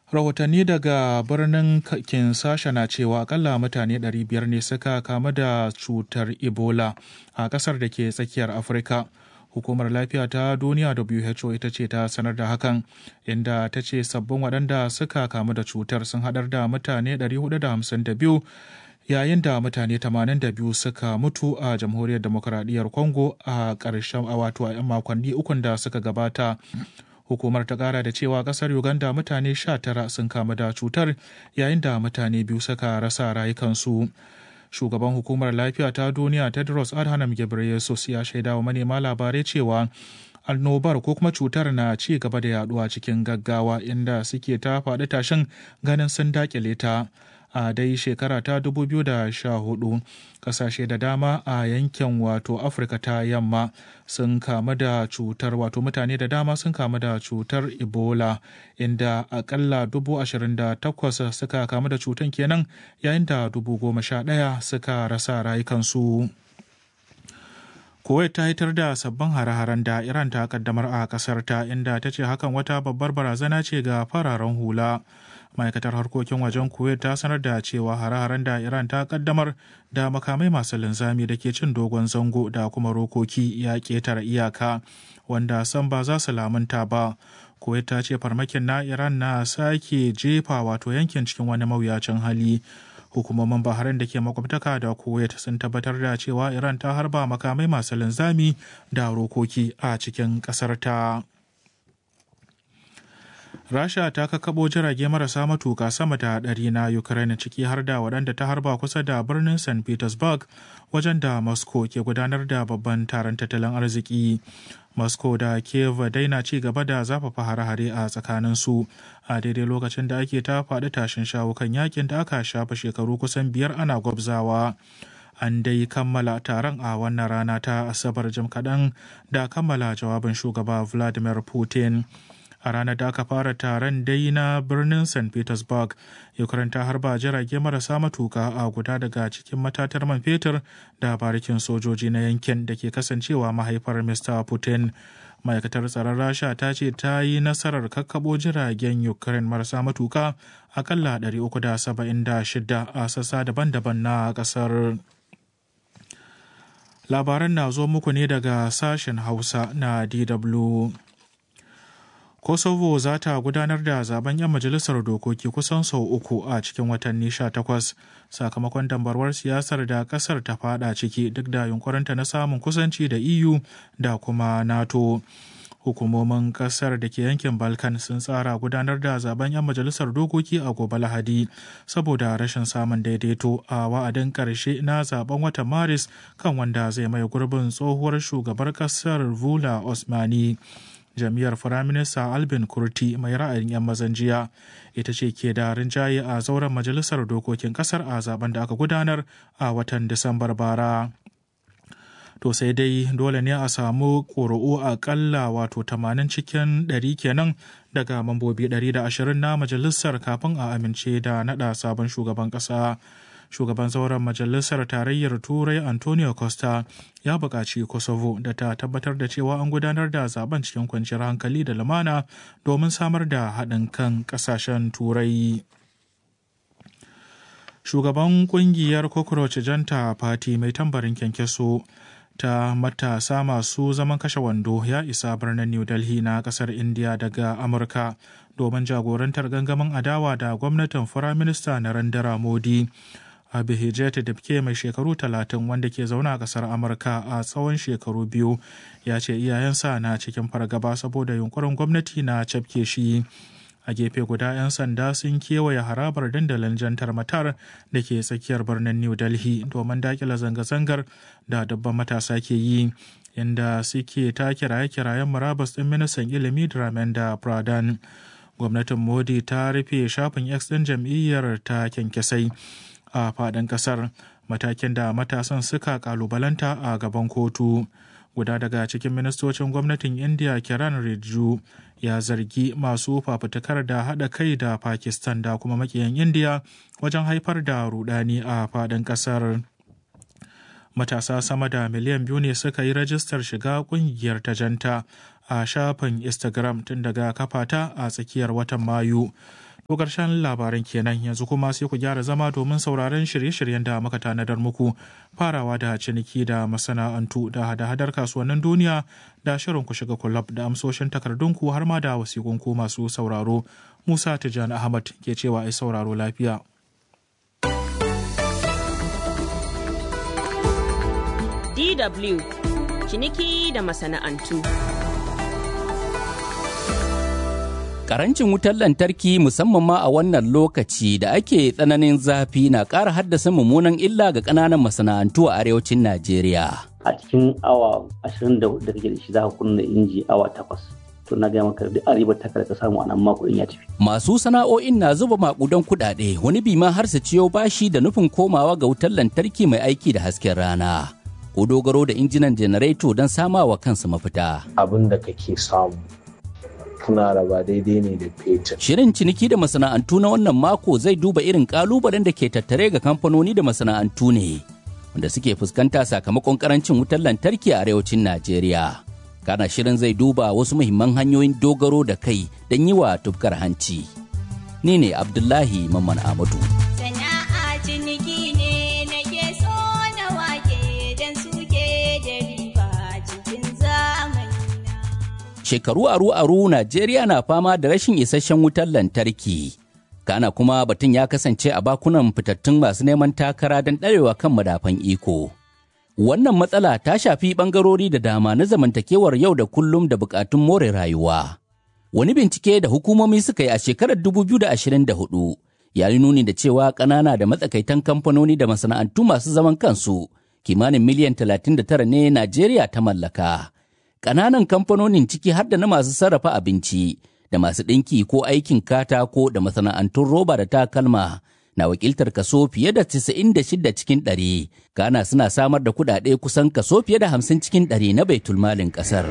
rahotanni daga birnin kinsasha na cewa akalla mutane 500 ne suka kamu da cutar ebola a kasar da ke tsakiyar afirka hukumar lafiya ta duniya who ita ce ta sanar da hakan inda ta ce sabbin waɗanda suka kamu da cutar sun haɗar da mutane 452 yayin da mutane 82 suka mutu a jamhuriyar demokuraɗiyyar congo a ƙarshen wato a 'yan makonni ukun da suka gabata hukumar ta kara da cewa kasar uganda mutane 19 sun kamu da cutar yayin da mutane biyu suka rasa rayukansu shugaban hukumar lafiya ta duniya tedros adhanom ghebreyesus ya shaida wa manema labarai cewa annobar ko kuma cutar na ci gaba da yaduwa cikin gaggawa inda suke ta faɗi tashin ganin sun dakile ta a dai shekara ta 2014 kasashe da dama a yankin wato afirka ta yamma sun kamu da cutar wato mutane da dama sun kamu da cutar ebola inda akalla 28,000 suka kamu da cutar kenan yayin da 11,000 suka rasa rayukansu. Kuwait ta hitar da sabbin hare-haren da Iran ta kaddamar a kasar ta inda ta ce hakan wata babbar barazana ce ga fararen hula. ma'aikatar harkokin wajen kuwait ta sanar da cewa hare-haren da iran ta kaddamar da makamai masu linzami da ke cin dogon zango da kuma rokoki ya ketare iyaka wanda san ba za su lamunta ba kuwait ta ce farmakin na iran na sake jefa wato yankin cikin wani mawuyacin hali hukumomin bahrain da ke makwabtaka da kuwait sun tabbatar da cewa iran ta harba makamai masu linzami da rokoki a cikin ƙasar ta. Rasha ta kakabo jirage marasa matuka sama da ɗari na Ukraine ciki har da waɗanda ta harba kusa da birnin St. Petersburg wajen da Moscow ke gudanar da babban taron tattalin arziki. Moscow da Kiev dai na ci gaba da zafafa hare-hare a tsakanin su a daidai lokacin da ake ta faɗi tashin shawo kan yakin da aka shafa shekaru kusan biyar ana gwabzawa. An dai kammala taron a wannan rana ta Asabar jim kaɗan da kammala jawabin shugaba Vladimir Putin. a ranar da aka fara taron dai na birnin st petersburg ukraine ta harba jirage marasa matuka a guda daga cikin matatar man fetur da barikin sojoji na yankin da ke kasancewa mahaifar mr putin ma'aikatar tsaron rasha ta ce ta yi nasarar kakkabo jiragen ukraine marasa matuka akalla 376 a sassa daban-daban na kasar labaran na zo muku ne daga sashen hausa na dw Kosovo za ta gudanar da zaben 'yan majalisar dokoki kusan sau uku a cikin watanni 18 sakamakon dambarwar siyasar da kasar ta fada ciki duk da yunkurinta na samun kusanci da EU da kuma NATO. Hukumomin kasar da ke yankin Balkan sun tsara gudanar da zaben 'yan majalisar dokoki a gobe Lahadi saboda rashin samun daidaito a wa'adin ƙarshe na zaben watan Maris kan wanda zai mai gurbin tsohuwar shugabar kasar Vula Osmani. jam'iyyar firaminista albin kurti mai ra'ayin 'yan mazan jiya ita ce ke da rinjaye a zauren majalisar dokokin kasar a zaben da aka gudanar a watan disambar bara to sai dai dole ne a samu ƙuri'u aƙalla wato 80 cikin 100 kenan daga mambobi 120 na majalisar kafin a amince da naɗa sabon shugaban ƙasa shugaban zauren majalisar tarayyar turai antonio costa ya buƙaci kosovo da ta tabbatar da cewa an gudanar da zaben cikin kwanciyar hankali da lumana domin samar da haɗin kan ƙasashen turai shugaban ƙungiyar cockroach janta party mai tambarin kyankyaso ta matasa masu zaman kashe wando ya isa birnin new delhi na kasar india daga amurka domin jagorantar gangamin adawa da gwamnatin firaminista narendra modi Abihijet Dibke mai shekaru talatin wanda ke zaune a kasar Amurka a tsawon shekaru biyu ya ce iyayensa na cikin fargaba saboda yunkurin gwamnati na cafke shi. A gefe guda 'yan sanda sun kewaye harabar dandalin jantar matar da ke tsakiyar birnin New Delhi domin dakila zanga-zangar da dabban matasa ke yi. Inda suke ta kiraye-kirayen murabus ɗin ministan ilimi Dramenda Pradhan. Gwamnatin Modi ta rufe shafin X ɗin jam'iyyar ta kyankyasai. a faɗin ƙasar matakin da matasan suka kalubalanta a gaban kotu guda daga cikin ministocin gwamnatin india kiran rijju ya zargi masu fafutukar da haɗa kai da pakistan da kuma makiyan india wajen haifar da rudani a faɗin ƙasar matasa sama da miliyan biyu ne suka yi rajistar shiga ƙungiyar ta janta a shafin instagram tun daga kafata a tsakiyar watan mayu To ƙarshen labaran kenan yanzu kuma sai ku gyara zama domin sauraron shirye-shiryen da muka tanadar muku farawa da ciniki da masana'antu da hada-hadar kasuwannin duniya da shirin ku shiga kulab da amsoshin takardunku har ma da wasiƙunku masu sauraro. Musa Tijjani Ahmad ke cewa ai sauraro lafiya. DW ciniki da masana'antu. Karancin wutar lantarki musamman ma a wannan lokaci da ake tsananin zafi na ƙara haddasa mummunan illa ga ƙananan masana'antu a arewacin Najeriya. A cikin awa ashirin da kake da shi za ka kunna inji awa takwas. To na gaya maka duk ribar taka da ka samu a nan mako ya tafi. Masu sana'o'in na zuba makudan kuɗaɗe wani bi ma har su ciyo bashi da nufin komawa ga wutar lantarki mai aiki da hasken rana. Ko dogaro da injinan janareto don samawa kansu mafita. Abin da kake samu kuna raba daidai ne da fetur. Shirin ciniki da masana'antu na wannan mako zai duba irin kalubalen da ke tattare ga kamfanoni da masana'antu ne wanda suke fuskanta sakamakon karancin wutar lantarki a arewacin Najeriya. Kana shirin zai duba wasu muhimman hanyoyin dogaro da kai don yi wa tufkar hanci. Ni ne Abdullahi Mamman Amadu. Sana'a ciniki ne nake so na wake don suke da riba cikin zamani. Shekaru aru-aru Najeriya na fama da rashin isasshen wutar lantarki. Kana kuma batun ya kasance a bakunan fitattun masu neman takara don ɗarewa kan madafan iko. Wannan matsala ta shafi ɓangarori da dama na zamantakewar yau da kullum da buƙatun more rayuwa. Wani bincike da hukumomi suka yi a shekarar 2024 ya yi nuni da cewa ƙanana da matsakaitan kamfanoni da masana'antu masu zaman kansu kimanin miliyan 39 ne Najeriya ta mallaka. Ƙananan kamfanonin ciki har da na masu sarrafa abinci da masu ɗinki ko aikin katako da masana'antun roba da takalma na wakiltar kaso fiye da 96 cikin ɗari. Ghana suna samar da kuɗaɗe kusan kaso fiye da 50 cikin ɗari na baitulmalin ƙasar.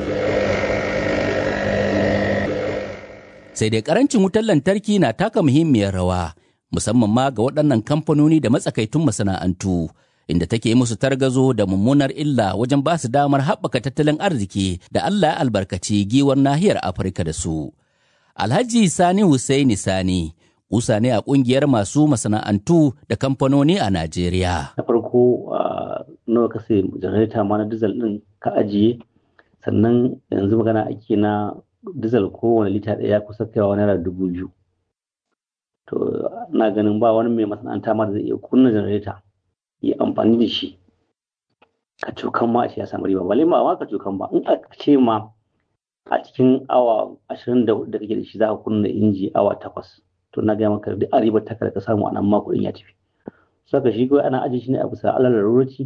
Sai dai ƙarancin wutar lantarki na taka muhimmiyar rawa, musamman ma ga waɗannan kamfanoni da matsakaitun masana'antu. inda take musu targazo da mummunar illa wajen ba su damar haɓaka tattalin arziki da Allah ya albarkaci giwar nahiyar Afirka da su. Alhaji Sani Hussaini Sani, kusa ne a ƙungiyar masu masana'antu da kamfanoni a Najeriya. Na farko nawa ka sai janareta ma na dizal ɗin ka ajiye sannan yanzu magana ake na dizal kowane lita ɗaya kusa kaiwa naira dubu biyu. To na ganin ba wani mai masana'anta ma da zai iya kunna janareta. yi amfani da shi ka cokan ma a ce ya samu riba bale ma ka cokan ba in aka ce ma a cikin awa ashirin da kake da shi za ka kunna inji awa takwas to na gaya maka duk a ribar taka da ka samu a nan ma kuɗin ya tafi saka shi kawai ana ajiye shi ne a bisa alal larurci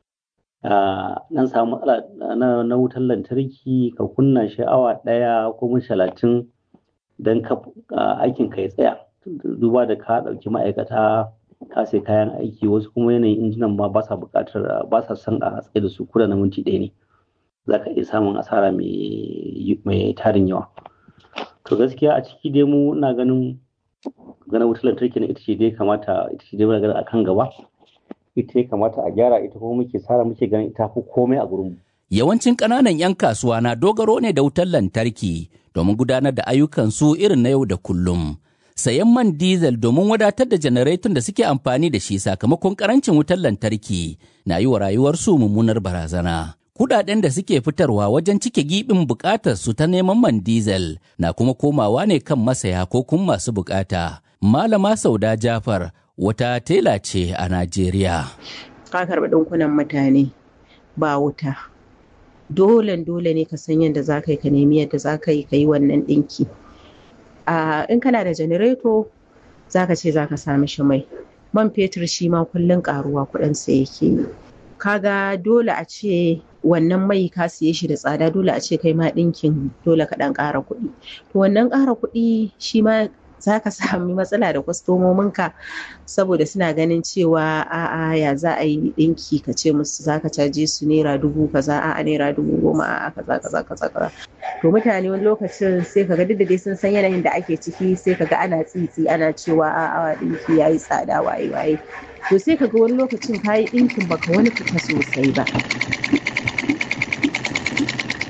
nan samu matsala na wutar lantarki ka kunna shi awa ɗaya ko mun talatin don aikin ka ya tsaya duba da ka ɗauki ma'aikata ka sai kayan aiki wasu kuma yanayin injinan ma ba sa buƙatar ba sa son a tsaye da su kuda na minti ɗaya ne za ka iya samun asara mai tarin yawa to gaskiya a ciki dai mu ina ganin ganin wutar lantarki na ita ce dai kamata ita ce dai muna ganin akan gaba ita ya kamata a gyara ita kuma muke sara muke ganin ita fi komai a gurin Yawancin ƙananan 'yan kasuwa na dogaro ne da wutar lantarki domin gudanar da ayyukansu irin na yau da kullum. sayan man diesel domin wadatar da janareton da suke amfani da shi sakamakon karancin wutar lantarki na yi wa rayuwarsu mummunar barazana. Kudaden da suke fitarwa wajen cike gibin bukatar su ta neman man diesel na kuma komawa ne kan masaya ko kuma masu bukata. Malama Sauda Jafar wata tela ce a Najeriya. Ka karɓi ɗinkunan mutane ba wuta. Dolen dole ne ka san yadda za ka yi ka nemi yadda za ka yi ka yi wannan ɗinki. Uh, in kana da janareto za ka ce za ka sami shi mai man fetur shi ma kullum karuwa kuɗinsa yake yi kaga dole a ce wannan mai ka siye shi da tsada dole a ce kai ma ɗinkin dole ka ɗan ƙara kuɗi to wannan ƙara kuɗi shi ma za ka sami matsala da kwastomominka saboda suna ganin cewa a'a ya za a yi ɗinki ka ce musu za ka caje su naira dubu kaza a'a naira dubu goma a'a kaza kaza kaza kaza to mutane wani lokacin sai ka ga duk da dai sun san yanayin da ake ciki sai ka ga ana tsitsi ana cewa a'a ɗinki ya yi tsada waye waye to sai ka ga wani lokacin ka yi ɗinkin baka wani fita sosai ba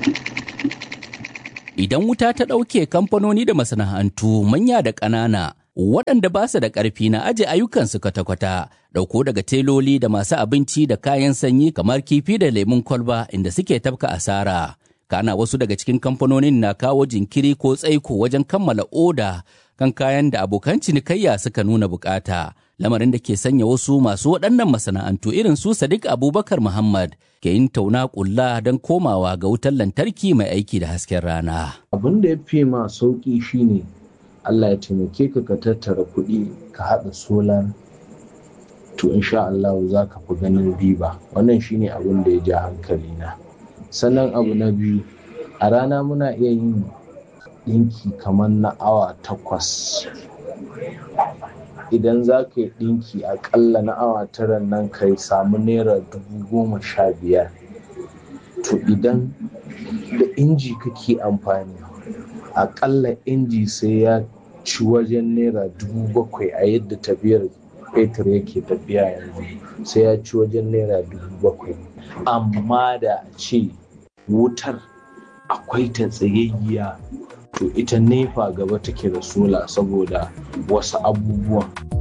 Idan wuta ta ɗauke kamfanoni da masana'antu manya da ƙanana waɗanda ba su da ƙarfi na aje ayyukansu kwata-kwata ɗauko daga teloli da masu abinci da kayan sanyi kamar kifi da lemun kwalba inda suke tafka asara kana wasu daga cikin kamfanonin na kawo jinkiri ko tsaiko wajen kammala oda kan kayan da abokan cinikayya suka nuna bukata lamarin da ke sanya wasu masu waɗannan masana'antu irin su sadiq abubakar muhammad ke yin tauna ƙulla don komawa ga wutar lantarki mai aiki da hasken rana abin da ya fi ma sauƙi shine Allah ya taimake ka ka tattara kuɗi ka haɗa solar to insha Allah za ka fi ganin riba wannan shine abin da ya ja hankali na sannan abu na biyu a rana muna iya yin ɗinki kamar na awa takwas idan za ka yi ɗinki aƙalla na awa tara nan ka samu naira dubu goma sha biyar to idan da inji kake amfani aƙalla inji sai ya ci wajen naira dubu bakwai a yadda tafiyar fetur yake tafiya yanzu sai ya ci wajen naira dubu bakwai amma da a ce wutar akwai ta tsayayya to ita nefa gaba take da sola saboda wasu abubuwan